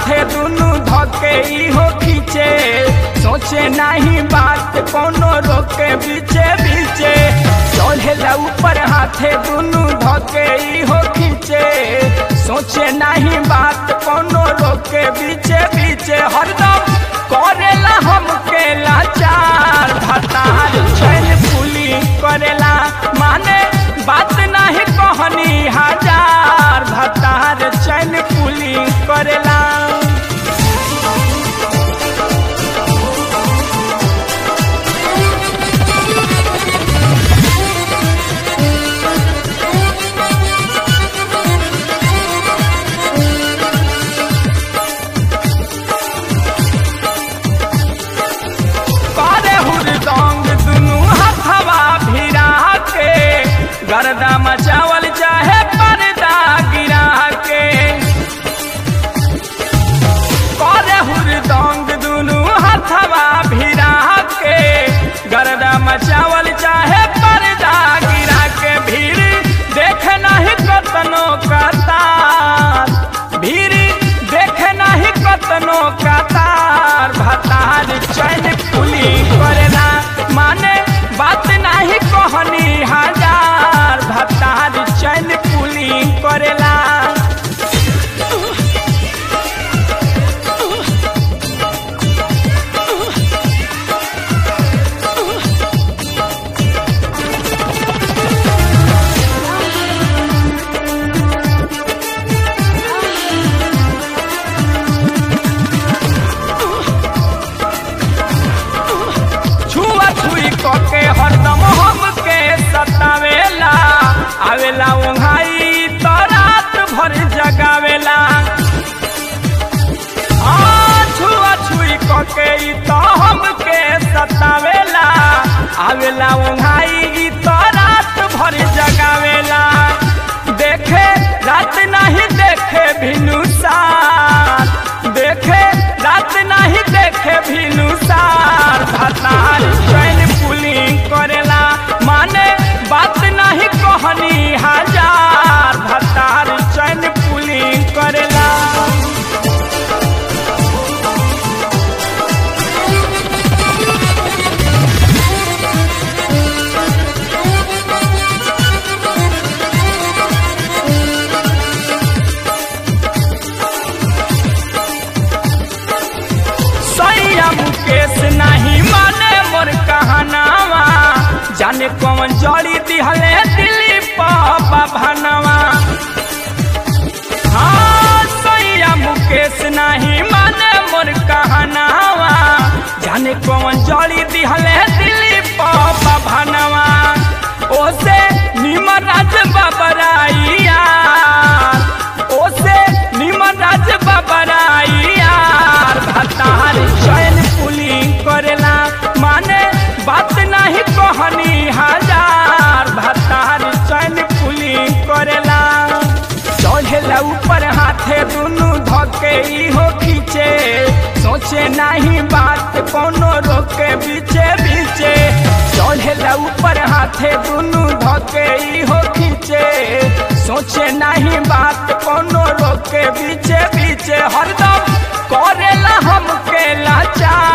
हाथे दुनु धके इहो खींचे सोचे नहीं बात कोनो रोके बीचे बीचे चढ़ेला ऊपर हाथे दुनु धके इहो खींचे सोचे नहीं बात कोनो रोके बीचे बीचे हरदम करेला हमके लाचार भतार चैन पुली करेला माने बात नहीं कहनी हजार भतार चैन पुली करेला करे हुरदंग दुनु हथवा भिरा के गर्दा मचावल चाहे पर्दा गिरा के करे हुरदंग दुनु हथवा भिरा के गर्दा मचावल चाहे पर्दा गिरा के भीड़ देख नहीं कतनो कतार भीड़ देख नहीं कतनो कतार भतार चैन पुली करेला माने बात नहीं कहनी हजार भतार चैन पुली करेला छुआ छुई कके हरदम हमके सतावेला आवेला ओंघाई तो रात भर जगावेला आ, छुआ छुई कके ई तो हमके सतावेला आवेला ओंघाई ई तो रात भर जगावेला देखे रात नहीं देखे भिनुसार देखे रात नहीं देखे भिनुसार भतार चैन पुलिंग करेला माने बात नहीं कहनी हजार भतार चैन पुलिंग करेला सैया मुकेश नहीं माने मोर कहनावा जाने कौन जड़ी दिहले दिल्ली पापा भनवा हाँ सैया मुकेश नहीं माने मोर कहनावा जाने कौन जड़ी दिहले दिल्ली पापा भनवा ओसे निमन राज बाबराइया ओसे निमन राज बाबराइया भतार चैन पुलिंग करेला माने बात नहीं कहनी हजार भतार चैन पुलिंग करेला चढ़ेला ऊपर हाथे दुनु धके इहो खींचे सोचे नहीं बात कोनो रोके बीचे बीचे चढ़ेला ऊपर हाथे दुनु धके इहो खींचे सोचे नहीं बात कोनो रोके बीचे बीचे हरदम करेला हमके लाचार